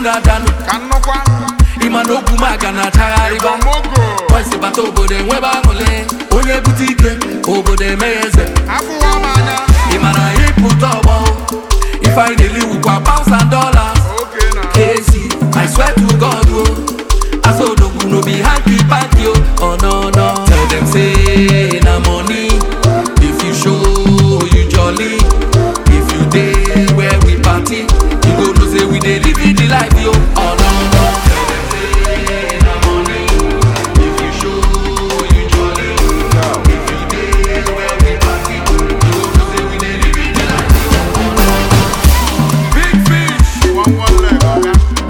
na danu ka nnọkwa ịma na ogwu maga na achagharịba Igbomogo kwesị bata obodo enwebe aṅụle onye bute ike obodo emeghe eze abụwa m anya ị mara ịpụta ọgbọ ife anyị na-eliwukwa pounds and dollars oge na AC, I swear to God, oh, as Odogwu no be hanky panky, oh, oh no no. Tell them say na money. If you show you jolly, if you day where we party, you go know say we dey live in the life, yo. Oh no no. Tell them say na money. If you show you jolly, if you day where we party, you go know say we dey live in the life, yo. Oh no no. Big fish. one one leg ọga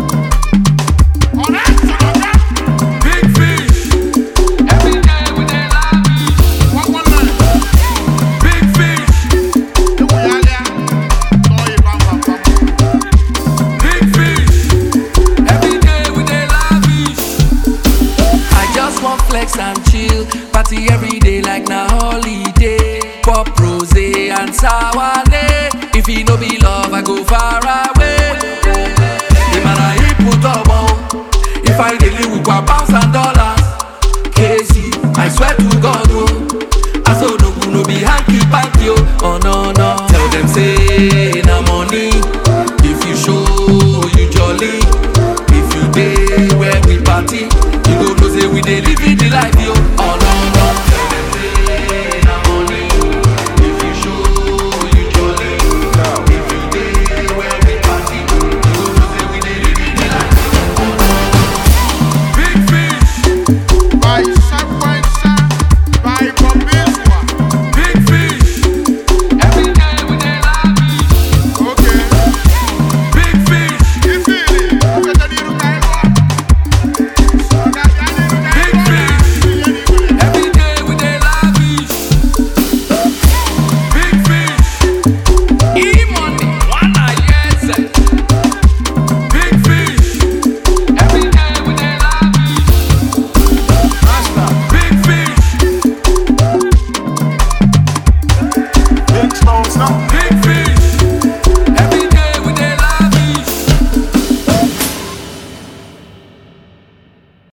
ọ̀rẹ́ sọ̀rọ̀ga Big fish, every day we dey lavish. one one leg Big fish, ewu ya lịa tọọ ịba mba big fish, every day we dey lavish. I just want flex and chill, party every day like na holiday. Pop rose and sour If e no be love, I go far